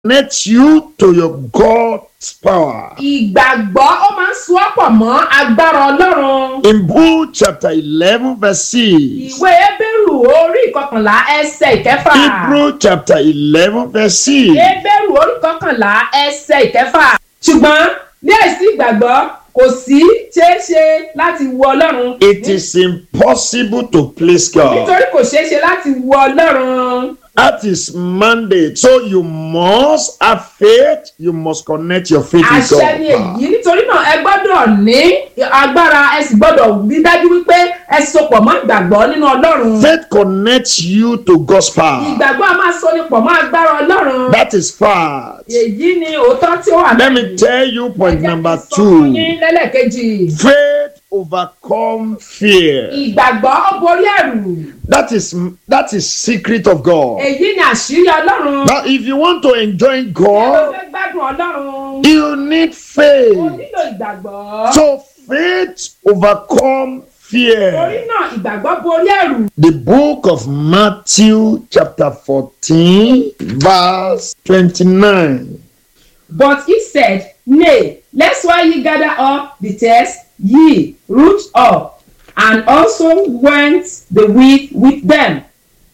connect you to your God's power. ìgbàgbọ́ ó máa ń so ọ́ pọ̀ mọ́ agbára ọlọ́run. In Book chapter 11, verse 6. ìwé ebéèrù orí ìkọkànlá ẹsẹ̀ ìkẹfà. Hebrew chapter 11, verse 6. ebéèrù orí ìkọkànlá ẹsẹ̀ ìkẹfà. ṣùgbọ́n ní àìsí ìgbàgbọ́ kò sí ṣeéṣe láti wo ọlọ́run. It is impossible to please God. nítorí kò ṣeéṣe láti wo ọlọ́run. That is mandate. So you must have faith. You must connect your faith with àṣẹ ni God. èyí nítorí náà ẹ gbọ́dọ̀ ní agbára ẹ sì gbọ́dọ̀ rí dájú wípé ẹ sopọ̀ mọ́ ìgbàgbọ́ nínú ọlọ́run. Faith connects you to God's power. ìgbàgbọ́ a máa so ni pọ̀ mọ́ agbára ọlọ́run. That is fact. èyí ni òótọ́ tí ó wà Let me tell you point Ẹ jẹ́ kí n number sọ fún yín two. lẹ́lẹ́kejì. Faith overcome fear. ìgbàgbọ́ ó borí ẹ̀rù. That is that is secret of God. èyí ni àṣírí ọlọ́run. Now, if you want to enjoy ẹ ló God, fẹ́ gbádùn ọlọ́run. you need o faith. nílò ìgbàgbọ́. So faith overcome torí fear. náà ìgbàgbọ́ borí ẹ̀rù. The book of Matthew, chapter 14, verse 29. But he said, Nay, lest while ye gather up the tares, ye root up, and also went the wheat with them.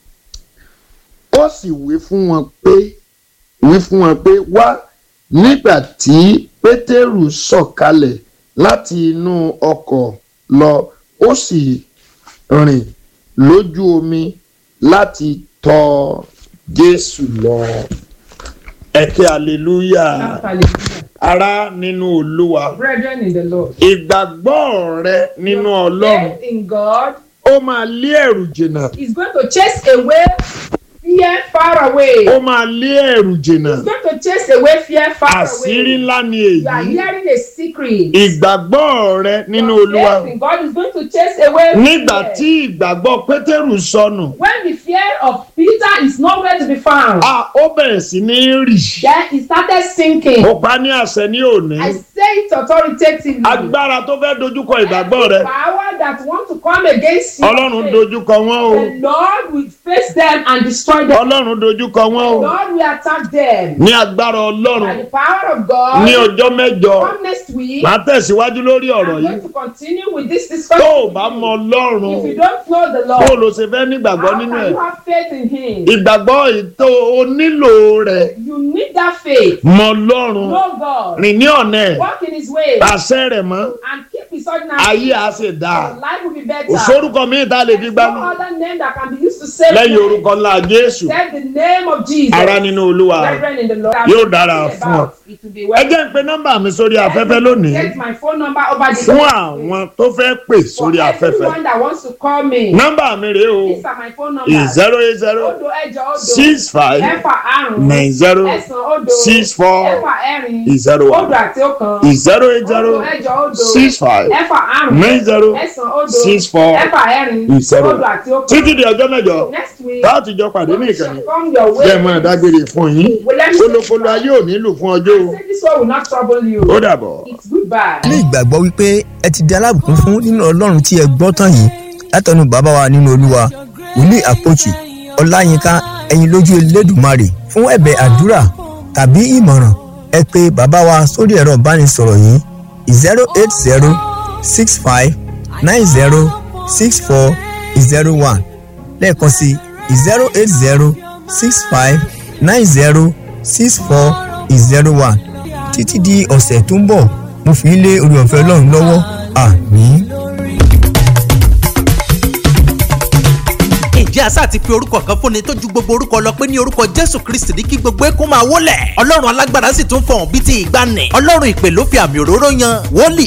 Ó sì wí fún wọn pé wí fún wọn pé wá nígbà tí Pétérù sọ̀kalẹ̀ láti inú ọkọ̀ lọ ó sì rìn lójú omi láti tọ̀ Jésù lọ. Ẹ ké hallelujah. Hallelujah. Ará nínú Olúwa. Brethren in the Lord. Ìgbàgbọ́ rẹ nínú Ọlọ́run Faith in God ó máa lé ẹ̀rù jìnnà. is going to chase away fear far away. Ó máa lé ẹ̀rù jìnnà. It's going to chase away fear far Àṣírí away. ńlá ni You are èyí. hearing a secret. Ìgbàgbọ́ rẹ nínú Your Olúwa. faith in God is going to chase away Nígbà fear. tí ìgbàgbọ́ Pétérù sọnù, When the fear of Peter is nowhere to be found, a ó bẹ̀rẹ̀ sí ní rì. then he started sinking. Ó pa ní àṣẹ ní òní. I say it authoritatively. Agbára tó fẹ́ dojúkọ ìgbàgbọ́ rẹ. Every power that want to come against you. Ọlọ́run dojúkọ wọ́n o. The Lord will face them and destroy them. Ọlọ́run dojúkọ wọ́n o. God will attack them. Ní agbára By Ọlọ́run. the power of God. Ní ọjọ́ mẹ́jọ. Come next week. Màá tẹ̀síwájú lórí ọ̀rọ̀ I'm yìí. going to continue with this Tó discussion. o bá mọ Ọlọ́run. If you don't know the bó Lord, ló ṣe fẹ́ nígbàgbọ́ how nínú can ẹ̀. you have faith in Him? ìgbàgbọ́ ètò o nílò rẹ̀ You need that faith. mọ Ọlọ́run Know God. rìn ní ọ̀nà ẹ̀ Walk in His way. àṣẹ rẹ̀ mọ́ And keep His ordinary. ayé á sì dáa Your life will be better. òṣòrúkọ mi ta lè fi There's gbá no other name that can be used to save lẹ́yìn men. orúkọ ńlá Jésù Except the name of Jesus. ara nínú Olúwa Brethren in the Lord. Yóò dára fún ọ. It will be ẹ well. jẹ́ ń pe nọ́mbà mi sórí afẹ́fẹ́ lónìí Get my phone number over the fún àwọn tó fẹ́ pè sórí For afẹ́fẹ́ everyone that wants to call me. nọ́mbà mi rèé o These are my phone numbers. zero eight zero Odo ẹjọ odo. six five Ẹ̀fà àrùn. nine zero Ẹ̀sán odo. six four Ẹ̀fà ẹ̀rin. zero Odo one àti ọ̀kan. zero eight zero Odo ẹjọ odo. six five Ẹ̀fà àrùn. nine zero Ẹ̀sán odo. six four Ẹ̀fà ẹ̀rin. zero. Odo àti ọ̀kan. títí di ọjọ́ mẹ́jọ Next week. láti jọ pàdé ní we shall ìkànnì come your way. jẹ́ mọ́ dágbére fún yín Well, let me say kólókóló ayé ò nílò fún ọjọ́ o Say this one will not trouble you. ó dàbọ̀. It's goodbye. ní ìgbàgbọ́ wípé ẹ ti di alábùkún fún nínú ọlọ́run tí ẹ gbọ́ tán yìí látọ̀nù bàbá wa nínú olúwa wòlíì àpòchì ọláyínká ẹ̀yin lójú elédùmarè fún ẹ̀bẹ̀ àdúrà tàbí ìmọ̀ràn ẹ pé bàbá wa sórí ẹ̀rọ ìbánisọ̀rọ̀ yìí zero eight zero six five nine zero six four zero one lẹ́ẹ̀kan sí zero eight zero six five nine zero six four zero one títí di ọ̀sẹ̀ tó ń bọ̀ mo fi ń lé orí ọ̀fẹ́ ọlọ́run lọ́wọ́ àmín. ǹjẹ́ àṣà ti fi orúkọ kan fúnni tó ju gbogbo orúkọ lọ pé ní orúkọ jésù kristi ní kí gbogbo ẹkún máa wólẹ̀ ọlọ́run alágbára sì tún fọ̀hún bíi ti ìgbàanì ọlọ́run ìpè ló fi àmì òróró yan wòlíì